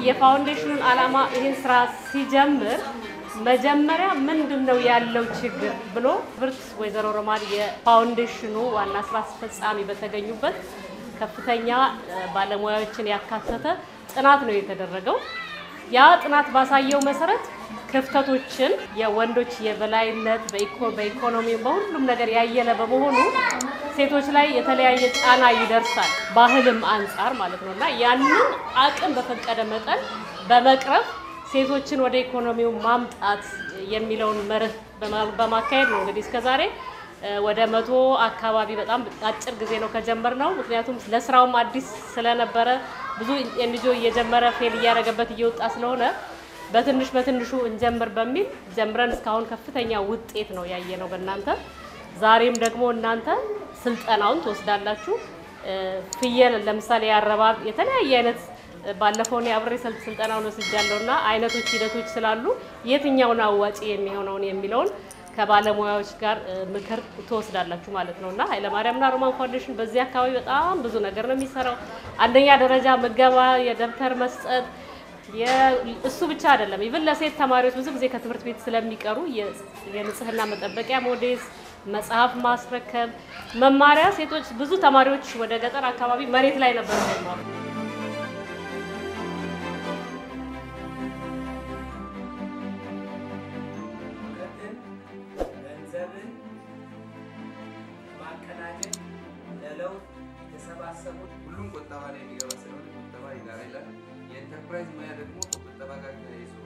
የፋውንዴሽኑን ዓላማ ይህን ስራ ሲጀምር መጀመሪያ ምንድን ነው ያለው ችግር ብሎ ብርት ወይዘሮ ሮማን የፋውንዴሽኑ ዋና ስራ አስፈጻሚ በተገኙበት ከፍተኛ ባለሙያዎችን ያካተተ ጥናት ነው የተደረገው። ያ ጥናት ባሳየው መሰረት ክፍተቶችን የወንዶች የበላይነት በኢኮኖሚ በሁሉም ነገር ያየለ በመሆኑ ሴቶች ላይ የተለያየ ጫና ይደርሳል፣ ባህልም አንጻር ማለት ነው እና ያንን አቅም በፈቀደ መጠን በመቅረፍ ሴቶችን ወደ ኢኮኖሚው ማምጣት የሚለውን መርህ በማካሄድ ነው እንግዲህ እስከዛሬ ወደ መቶ አካባቢ በጣም አጭር ጊዜ ነው ከጀመርነው። ምክንያቱም ለስራውም አዲስ ስለነበረ ብዙ ኤንጂኦ እየጀመረ ፌል እያደረገበት እየወጣ ስለሆነ በትንሽ በትንሹ እንጀምር በሚል ጀምረን እስካሁን ከፍተኛ ውጤት ነው ያየ ነው በእናንተ። ዛሬም ደግሞ እናንተ ስልጠናውን ትወስዳላችሁ። ፍየል ለምሳሌ የአረባብ የተለያየ አይነት ባለፈው እኔ አብሬ ስልጠናውን ወስጃለሁ እና አይነቶች ሂደቶች ስላሉ የትኛውን አዋጪ የሚሆነውን የሚለውን ከባለሙያዎች ጋር ምክር ትወስዳላችሁ ማለት ነው እና ኃይለማርያምና ሮማን ፋውንዴሽን በዚህ አካባቢ በጣም ብዙ ነገር ነው የሚሰራው። አንደኛ ደረጃ ምገባ፣ የደብተር መስጠት እሱ ብቻ አይደለም። ኢቭን ለሴት ተማሪዎች ብዙ ጊዜ ከትምህርት ቤት ስለሚቀሩ የንጽህና መጠበቂያ ሞዴስ፣ መጽሐፍ ማስረከብ፣ መማሪያ ሴቶች ብዙ ተማሪዎች ወደ ገጠር አካባቢ መሬት ላይ ነበር ይማሩ ገንዘብን ማቀናጀት ለለውጥ የተሰባሰቡ ሁሉም ቁጠባ ላይ የሚገባ ስለሆነ ቁጠባ ይጋራ ይላል። የኢንተርፕራይዝ ሙያ ደግሞ ከቁጠባ ጋር ተያይዞ